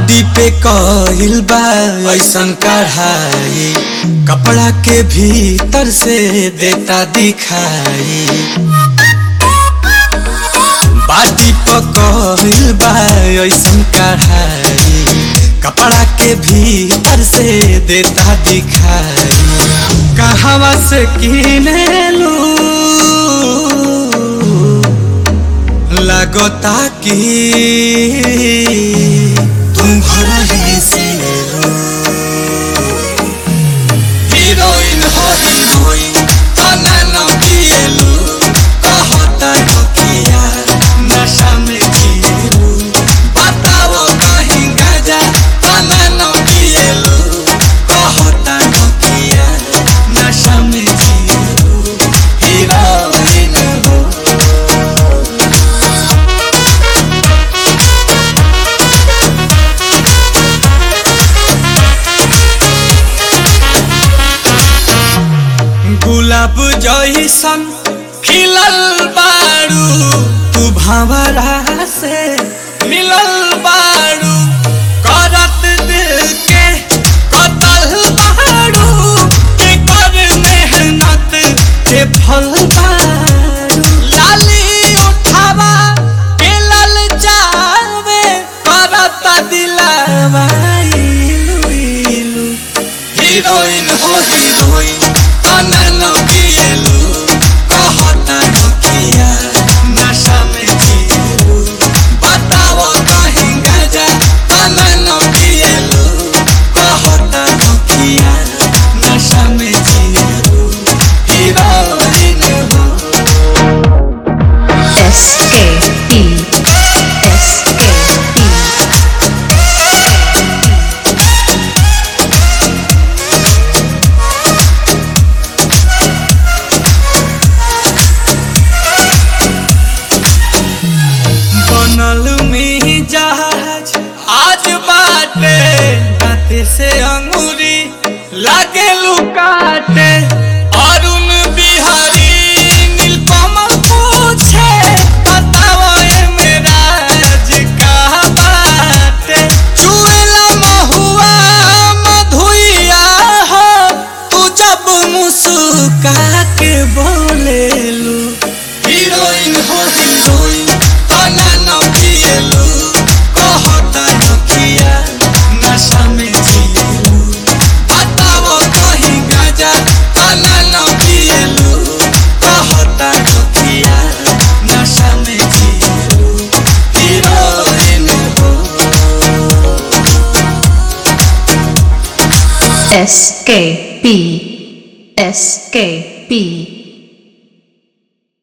body पे कइल बा ऐसन कढ़ाई कपड़ा के भीतर से देता दिखाई बॉडी पे कइल बा ऐसन कढ़ाई कपड़ा के भीतर से देता दिखाई कहवा से किने लू लगता कि तुम घर ही से लो हीरोइन हो हीरोइन तना न पिएलू कहता नोकिया नशा में जिएलू बताओ कहीं गजा तना न पिएलू कहता नोकिया नशा में जिएलू हीरोइन हो गुलाब जैसन खिलल बारू तू भंवरा से मिलल बारू करत दिल के कतल बारू के कर मेहनत के फल बारू लाली उठावा के लल जावे करत दिलावा इलू इलू हीरोइन हो हीरोइन तना न पिएलू कहता नोकिया नशा में जिएलू बताओ कहीं गजा तना न पिएलू कहता नोकिया नशा में जिएलू हीरोइन हो S K P S K P बनल में जहाज आज बाटे दाते से अंगूरी लागे लुकाटे अरुण बिहारी नीलकमल पूछे बताओ ए मेरा राज का बाटे चुएला महुआ मधुइया हो तू जब मुस्का के बोलेलू हीरोइन हो हीरोइन तना न पिएलू कहता नोकिया नशा में जिएलू बताओ कहीं गाजा तना न पिएलू कहता नोकिया नशा में जिएलू हीरोइन हो S K P S K P